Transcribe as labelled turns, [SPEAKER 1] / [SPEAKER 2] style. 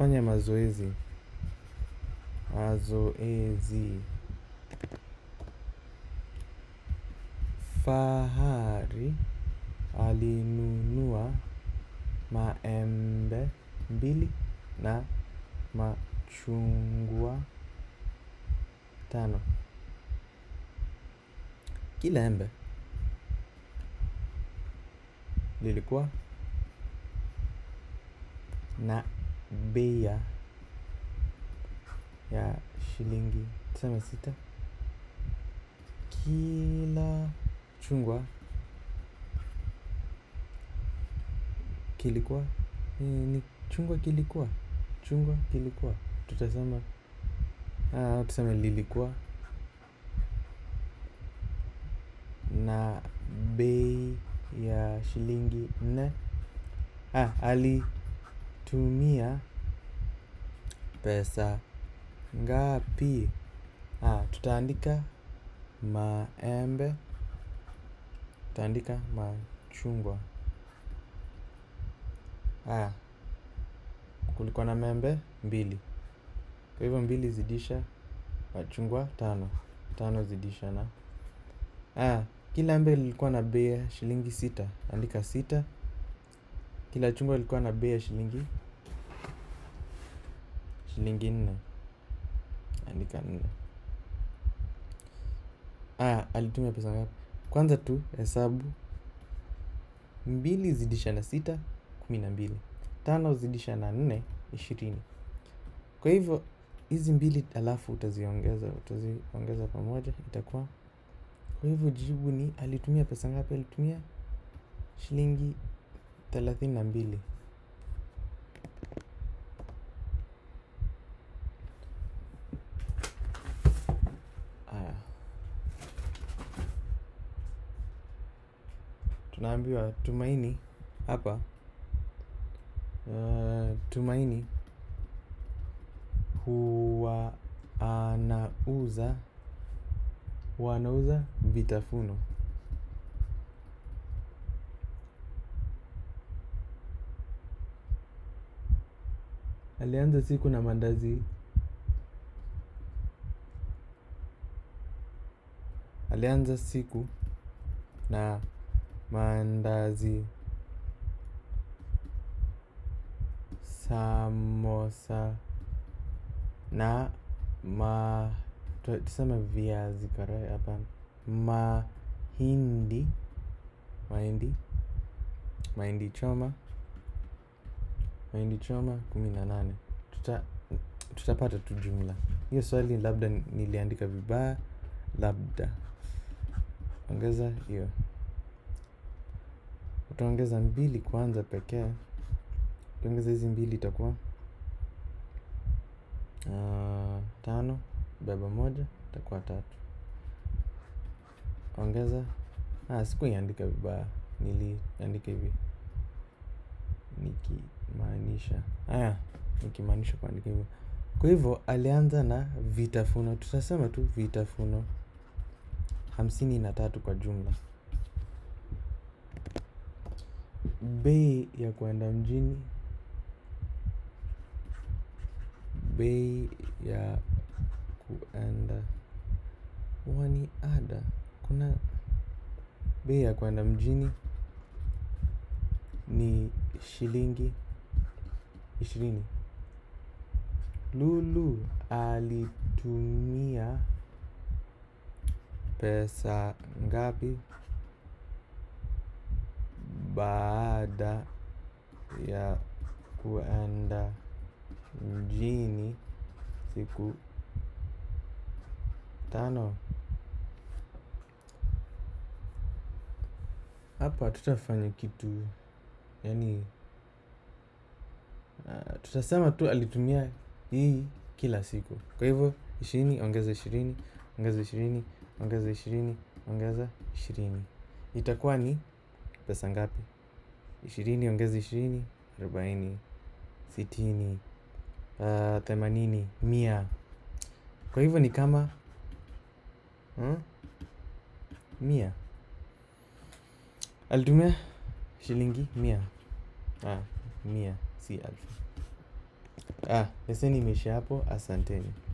[SPEAKER 1] tufanye mazoezi mazoezi fahari alinunua maembe mbili na machungwa tano kila embe lilikuwa na bei ya ya shilingi tuseme sita kila chungwa kilikuwa ni, ni chungwa kilikuwa chungwa kilikuwa tutasema ah, tuseme lilikuwa na bei ya shilingi nne ah, alitumia pesa ngapi ah, tutaandika maembe tutaandika machungwa ah, kulikuwa na maembe mbili kwa hivyo mbili zidisha machungwa tano tano zidisha na ah, kila embe lilikuwa na bei ya shilingi sita andika sita kila chungwa lilikuwa na bei ya shilingi shilingi nne andika nne ah, alitumia pesa ngapi kwanza tu hesabu mbili zidisha na sita kumi na mbili tano zidisha na nne ishirini kwa hivyo hizi mbili alafu utaziongeza utaziongeza pamoja itakuwa kwa hivyo jibu ni alitumia pesa ngapi alitumia shilingi thelathini na mbili aya tunaambiwa tumaini hapa uh, tumaini huwa anauza wanauza vitafuno alianza siku na mandazi alianza siku na mandazi samosa na ma tu- tuseme viazi karai hapana mahindi mahindi mahindi choma mahindi choma kumi na nane tuta tutapata tu jumla hiyo swali labda ni- niliandika vibaya labda ongeza hiyo utaongeza mbili kwanza pekee ukiongeza hizi mbili itakuwa uh, tano beba moja itakuwa tatu ongeza ah, sikuiandika vibaya niliandika hivi nikimaanisha haya nikimaanisha kuandika hivyo kwa hivyo alianza na vitafuno tutasema tu vitafuno hamsini na tatu kwa jumla bei ya kwenda mjini bei ya kuenda wani ada kuna bei ya kwenda mjini ni shilingi ishirini lulu alitumia pesa ngapi baada ya kuenda mjini siku tano hapa tutafanya kitu yani uh, tutasema tu alitumia hii kila siku kwa hivyo ishirini ongeza ishirini ongeza ishirini ongeza ishirini ongeza ishirini itakuwa ni pesa ngapi ishirini ongeza ishirini arobaini sitini uh, themanini mia kwa hivyo ni kama hmm? mia alitumia shilingi mia ah, mia si alfu Ah, leseni imeishia hapo, asanteni.